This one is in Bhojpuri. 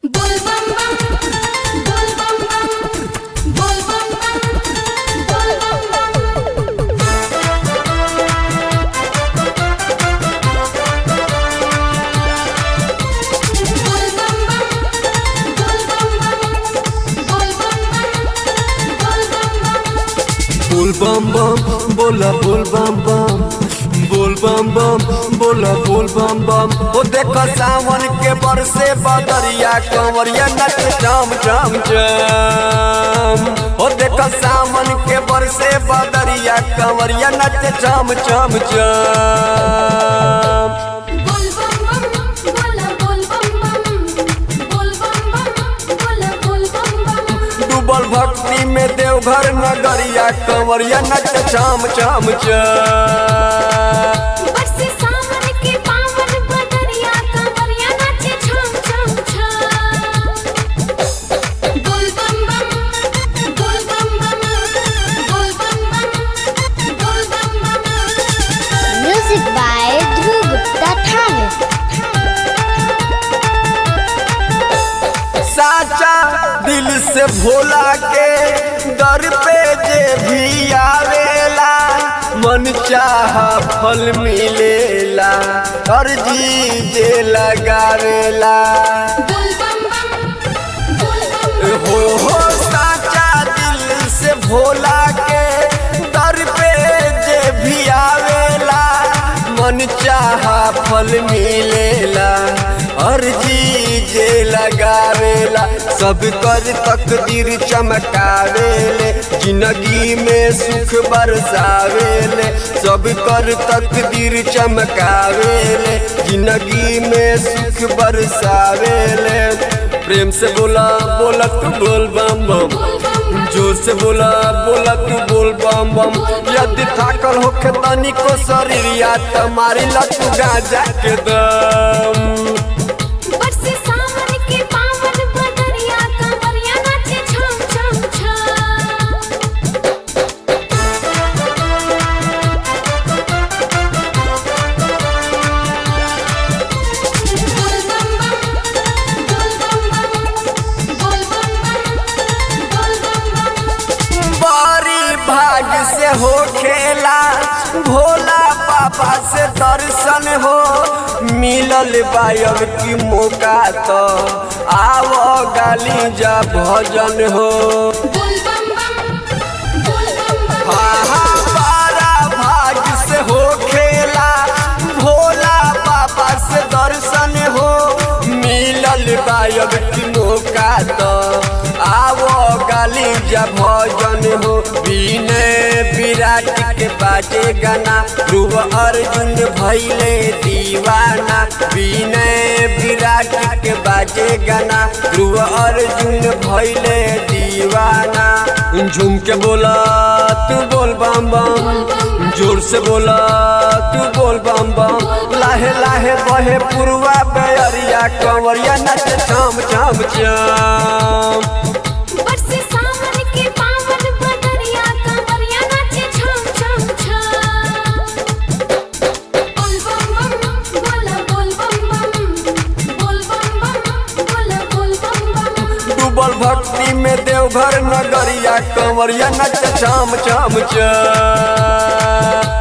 बोल बम बम बोल बम बम बोल बम बम बोल बम बम बोल बम बम बोल बम बम बोल बम बम बोल बम बम बोल बम बम बोला बोल बम बम बोल बम बम बोला बोल बम बम ओ देखो सावन के बरसे बदरिया कंवरिया नच जाम जाम जाम ओ देखो सावन के बरसे बदरिया कंवरिया नच जाम जाम जाम बोल बम बम बोला बोल बम बम बोल बम बम बोला बोल बम बम डूबल भक्ति में देवघर नगरिया कंवरिया नच जाम जाम जाम बरसे सावन के पावन बदरिया कंवरिया नाचे छम छम छम बोल बम बम बोल बम बम बोल बम बम बोल बम बम Music by Dhruv Gupta Thane. साचा दिल से भोला के दर पे जे भी आवेला मन चाह फल मिलेला अर्जी जे लगावेला बोल बम बम बोल बम बम हो हो साचा दिल से भोला के दर पे जे भी आवेला मन चाह फल मिलेला अर्जी जे लगावेला सब कर तकदीर चमकावेले जिंदगी में सुख बरसावेले सब कर तकदीर चमकावेले जिंदगी में सुख बरसावेले प्रेम से बोला बोला तू बोल बम बम जोर से बोला बोला तू बोल बम बम यदि थाकल होखे तनी को शरीर या तुम्हारी लतू गाजा के दम बरसे सावन के पावन बदरिया कंवरिया नाचे छम छम छम बोल बम बम बोल बम बम बोल बम बम बोल बम बम बड़ी भाग से हो खेला भोला बाबा से दर्शन हो मिलल बायब की मौका तो आवो गाली जा भजन हो बोल बम बम बोल बम बम हाँ हाँ बारा भाग से हो खेला भोला बाबा से दर्शन हो मिलल बायब की मौका तो आवो गाली जा भजन हो विनय विराट के बाजे गाना ध्रुव अर्जुन भैले दीवाना विनय विराट के बाजे गाना ध्रुव अर्जुन भैले दीवाना झूम के बोला तू बोल बम बम जोर से बोला तू बोल बम बम लाहे लाहे बहे पुरवा बेअरिया कंवरिया नच चाम चाम चाम बरसे सावन के पावन बदरिया कंवरिया नाचे छम छम छम बोल बम बम बोला बोल बम बम बोल बम बम बोला बोल बम बम डूबल भक्ति में देवघर नगरिया कंवरिया नच चाम चाम चाम